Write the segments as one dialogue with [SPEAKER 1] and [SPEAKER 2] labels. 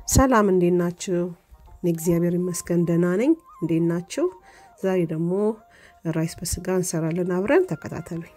[SPEAKER 1] ሰላም እንዴት ናችሁ? እኔ እግዚአብሔር ይመስገን ደህና ነኝ። እንዴት ናችሁ? ዛሬ ደግሞ ራይስ በስጋ እንሰራለን። አብረን ተከታተሉኝ።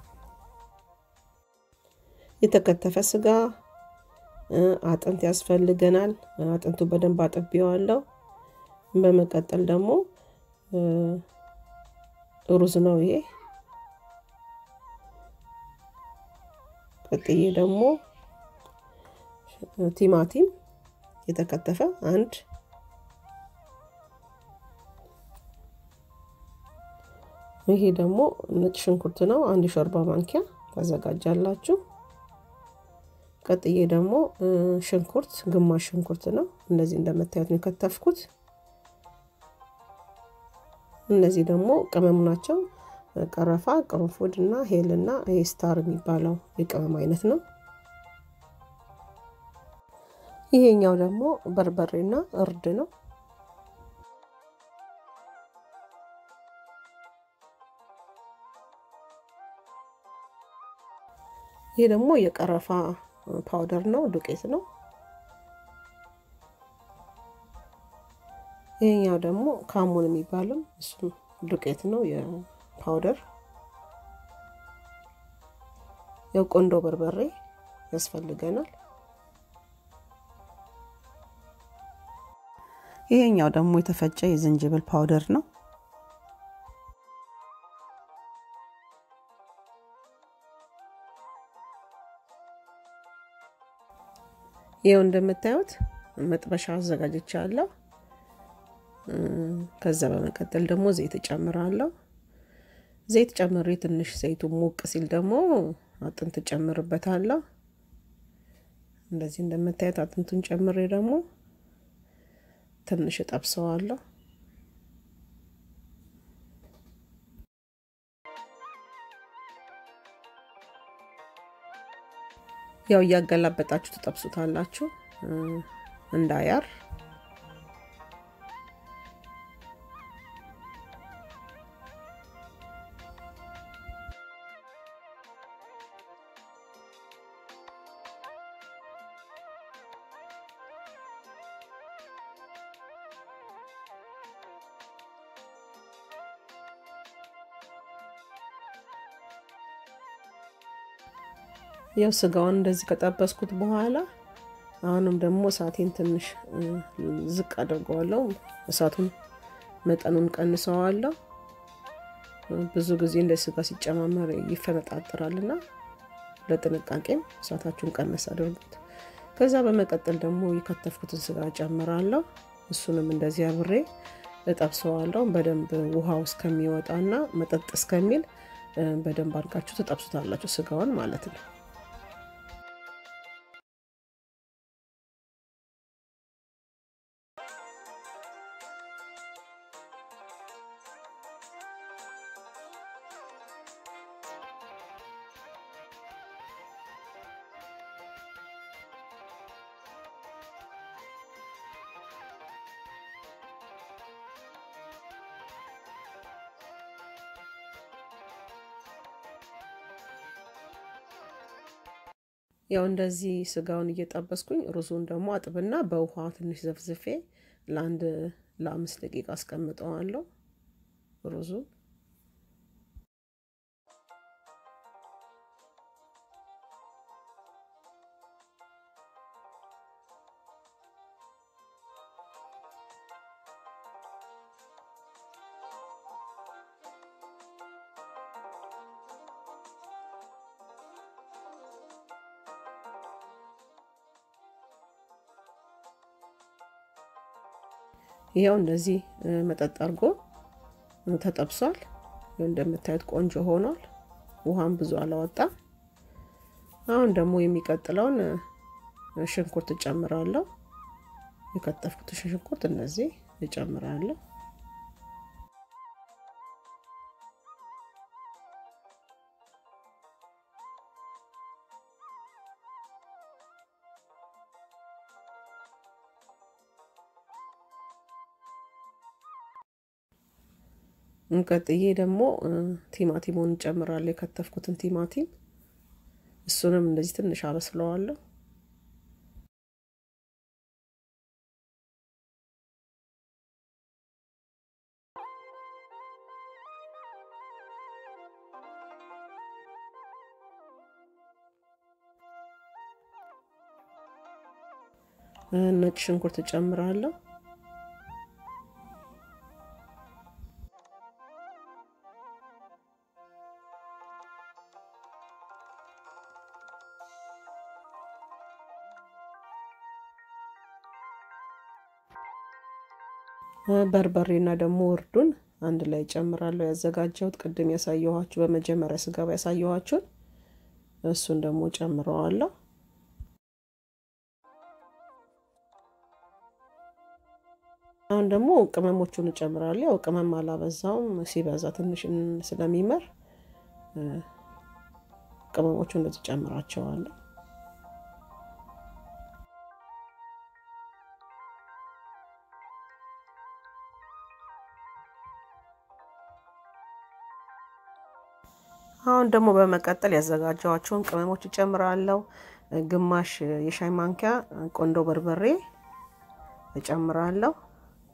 [SPEAKER 1] የተከተፈ ስጋ አጥንት ያስፈልገናል። አጥንቱ በደንብ አጥቤዋለሁ። በመቀጠል ደግሞ ሩዝ ነው ይሄ። ቀጥዬ ደግሞ ቲማቲም የተከተፈ አንድ ይሄ ደግሞ ነጭ ሽንኩርት ነው። አንድ ሾርባ ማንኪያ ታዘጋጃላችሁ። ቀጥዬ ደግሞ ሽንኩርት ግማሽ ሽንኩርት ነው። እነዚህ እንደምታዩት ነው የከተፍኩት። እነዚህ ደግሞ ቅመም ናቸው። ቀረፋ፣ ቅርንፉድ እና ሄል እና ይሄ ስታር የሚባለው የቅመም አይነት ነው። ይሄኛው ደግሞ በርበሬና እርድ ነው። ይሄ ደግሞ የቀረፋ ፓውደር ነው፣ ዱቄት ነው። ይሄኛው ደግሞ ካሙን የሚባለው እሱ ዱቄት ነው፣ የፓውደር የቆንዶ በርበሬ ያስፈልገናል። ይሄኛው ደግሞ የተፈጨ የዝንጅብል ፓውደር ነው። ይኸው እንደምታዩት መጥበሻ አዘጋጅቻለሁ። ከዛ በመቀጠል ደግሞ ዘይት እጨምራለሁ። ዘይት ጨምሬ ትንሽ ዘይቱ ሞቅ ሲል ደግሞ አጥንት እጨምርበታለሁ። እንደዚህ እንደምታዩት አጥንቱን ጨምሬ ደግሞ ትንሽ እጠብሰዋለሁ። ያው እያገላበጣችሁ ትጠብሱታላችሁ እንዳያር። ያው ስጋውን እንደዚህ ከጠበስኩት በኋላ አሁንም ደግሞ እሳቴን ትንሽ ዝቅ አድርገዋለሁ። እሳቱን መጠኑን ቀንሰዋለሁ። ብዙ ጊዜ እንደ ስጋ ሲጨማመር ይፈነጣጥራልና ለጥንቃቄም እሳታችሁን ቀነስ አድርጉት። ከዛ በመቀጠል ደግሞ የከተፍኩትን ስጋ ጨምራለሁ። እሱንም እንደዚህ አብሬ እጠብሰዋለሁ በደንብ ውሃው እስከሚወጣና መጠጥ እስከሚል በደንብ አድርጋችሁ ትጠብሱታላችሁ ስጋውን ማለት ነው። ያው እንደዚህ ስጋውን እየጠበስኩኝ ሩዙን ደግሞ አጥብና በውሃ ትንሽ ዘፍዝፌ ለአንድ ለአምስት ደቂቃ አስቀምጠዋለሁ ሩዙን። ይኸው እንደዚህ መጠጥ አድርጎ ተጠብሷል። እንደምታዩት ቆንጆ ሆኗል። ውሃም ብዙ አላወጣም። አሁን ደግሞ የሚቀጥለውን ሽንኩርት እጨምራለሁ። የከተፍኩት ሽንኩርት እነዚህ እጨምራለሁ። ቀጥዬ ደግሞ ቲማቲሙን እንጨምራለሁ። የከተፍኩትን ቲማቲም እሱንም እንደዚህ ትንሽ አበስለዋለሁ። ነጭ ሽንኩርት እጨምራለሁ። በርበሬና ደግሞ እርዱን አንድ ላይ ጨምራለሁ። ያዘጋጀሁት ቅድም ያሳየኋችሁ በመጀመሪያ ስገባ ያሳየኋችሁን እሱን ደግሞ ጨምረዋለሁ። አሁን ደግሞ ቅመሞቹን እጨምራለሁ። ያው ቅመም አላበዛውም፣ ሲበዛ ትንሽ ስለሚመር ቅመሞቹ እንደዚህ ጨምራቸዋለሁ። አሁን ደግሞ በመቀጠል ያዘጋጀኋቸውን ቅመሞች እጨምራለሁ። ግማሽ የሻይ ማንኪያ ቆንዶ በርበሬ እጨምራለሁ።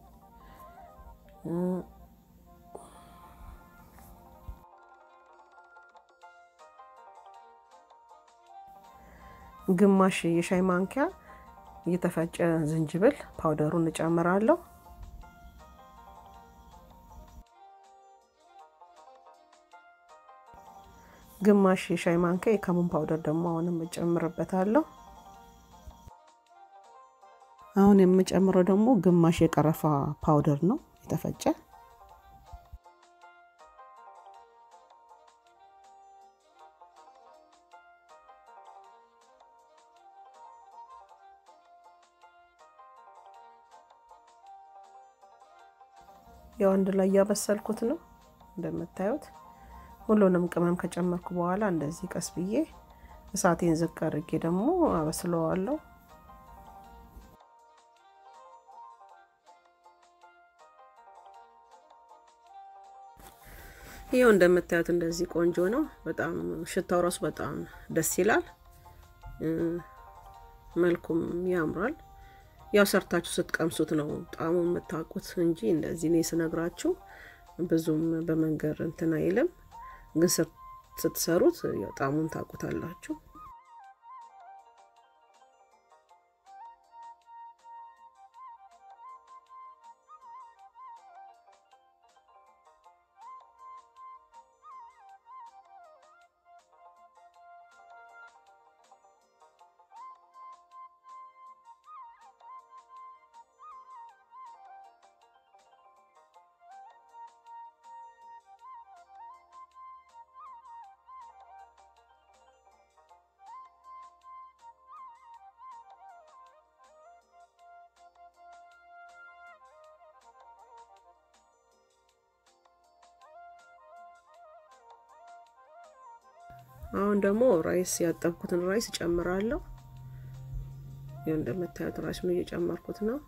[SPEAKER 1] ግማሽ የሻይ ማንኪያ የተፈጨ ዝንጅብል ፓውደሩን እጨምራለሁ። ግማሽ የሻይ ማንኪያ የከሙን ፓውደር ደግሞ አሁንም እጨምርበታለሁ። አሁን የምጨምረው ደግሞ ግማሽ የቀረፋ ፓውደር ነው የተፈጨ። ያው አንድ ላይ እያበሰልኩት ነው እንደምታዩት። ሁሉንም ቅመም ከጨመርኩ በኋላ እንደዚህ ቀስ ብዬ እሳቴን ዝቅ አድርጌ ደግሞ አበስለዋለሁ። ይኸው እንደምታዩት እንደዚህ ቆንጆ ነው። በጣም ሽታው ራሱ በጣም ደስ ይላል፣ መልኩም ያምራል። ያው ሰርታችሁ ስትቀምሱት ነው ጣዕሙ የምታውቁት እንጂ እንደዚህ እኔ ስነግራችሁ ብዙም በመንገር እንትን አይልም። ግን ስትሰሩት ያው ጣዕሙን ታውቁታላችሁ። አሁን ደግሞ ራይስ ያጠብኩትን ራይስ እጨምራለሁ። ይኸው እንደምታዩት ራይሱን እየጨመርኩት ነው።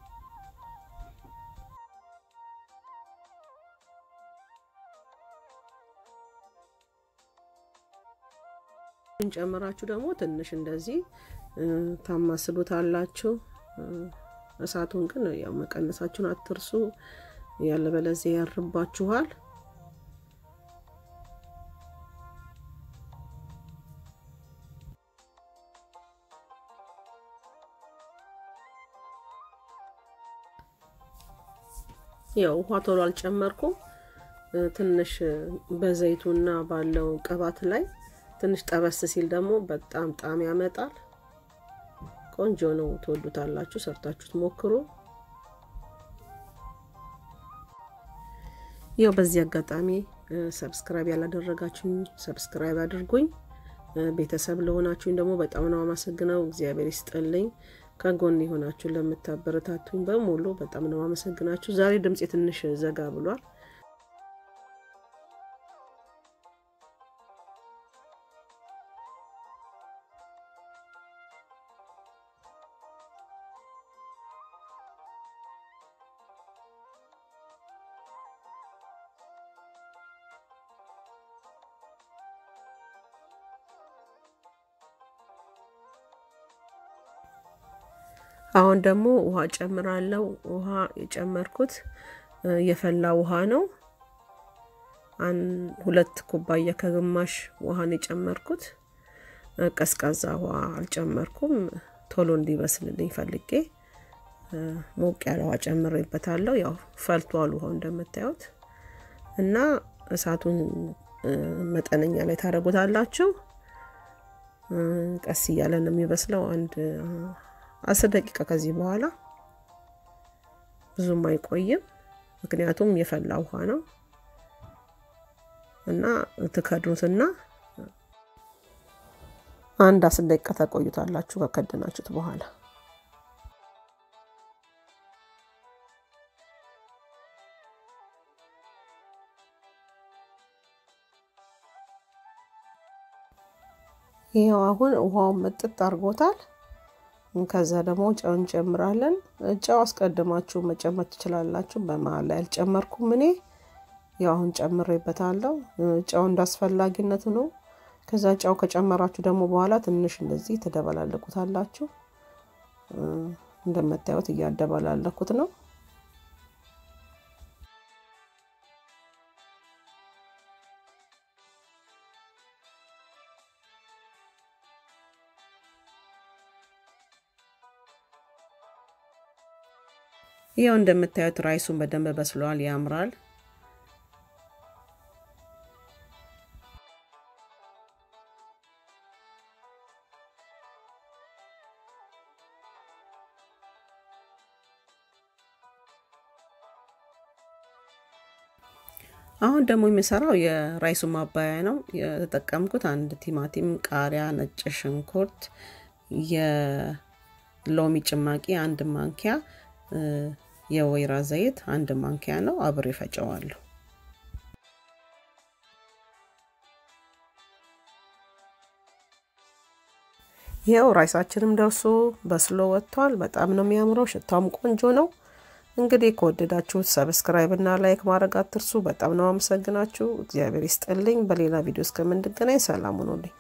[SPEAKER 1] ጨምራችሁ ደግሞ ትንሽ እንደዚህ ታማስሉታላችሁ። እሳቱን ግን ያው መቀነሳችሁን አትርሱ፣ ያለበለዚያ ያርባችኋል። ያው ውሃ ቶሎ አልጨመርኩም። ትንሽ በዘይቱና ባለው ቅባት ላይ ትንሽ ጠበስ ሲል ደግሞ በጣም ጣዕም ያመጣል። ቆንጆ ነው። ትወዱታላችሁ። ሰርታችሁት ሞክሩ። ያው በዚህ አጋጣሚ ሰብስክራይብ ያላደረጋችሁኝ ሰብስክራይብ አድርጉኝ። ቤተሰብ ለሆናችሁኝ ደግሞ በጣም ነው አመሰግነው። እግዚአብሔር ይስጥልኝ። ከጎን የሆናችሁ ለምታበረታቱኝ በሙሉ በጣም ነው አመሰግናችሁ። ዛሬ ድምፄ ትንሽ ዘጋ ብሏል። አሁን ደግሞ ውሃ ጨምራለሁ። ውሃ የጨመርኩት የፈላ ውሃ ነው። ሁለት ኩባያ ከግማሽ ውሃን የጨመርኩት ቀዝቃዛ ውሃ አልጨመርኩም። ቶሎ እንዲበስልልኝ ፈልጌ ሞቅ ያለ ውሃ ጨምሬበታለሁ። ያው ፈልቷል ውሃው እንደምታዩት እና እሳቱን መጠነኛ ላይ ታደርጉታላችሁ። ቀስ እያለ ነው የሚበስለው። አንድ አስር ደቂቃ ከዚህ በኋላ ብዙም አይቆይም፣ ምክንያቱም የፈላ ውሃ ነው እና ትከድኑትና አንድ አስር ደቂቃ ተቆዩታላችሁ ከከደናችሁት በኋላ ይኸው አሁን ውሃውን ምጥጥ አድርጎታል። ከዛ ደግሞ ጨው እንጨምራለን። ጨው አስቀድማችሁ መጨመር ትችላላችሁ። በመሀል ላይ አልጨመርኩም እኔ ያው አሁን ጨምሬበታለሁ። ጨው እንዳስፈላጊነቱ ነው። ከዛ ጨው ከጨመራችሁ ደግሞ በኋላ ትንሽ እንደዚህ ትደበላለቁታላችሁ። እንደምታዩት እያደበላለኩት ነው። ያው እንደምታዩት ራይሱን በደንብ በስሏል፣ ያምራል። አሁን ደግሞ የሚሰራው የራይሱ ማባያ ነው። የተጠቀምኩት አንድ ቲማቲም፣ ቃሪያ፣ ነጭ ሽንኩርት፣ የሎሚ ጭማቂ አንድ ማንኪያ የወይራ ዘይት አንድ ማንኪያ ነው። አብሬ ፈጨዋለሁ። ይኸው ራይሳችንም ደርሶ በስሎ ወጥቷል። በጣም ነው የሚያምረው። ሽታውም ቆንጆ ነው። እንግዲህ ከወደዳችሁት ሰብስክራይብ እና ላይክ ማድረግ አትርሱ። በጣም ነው አመሰግናችሁ። እግዚአብሔር ይስጥልኝ። በሌላ ቪዲዮ እስከምንገናኝ ሰላም ሁኑልኝ።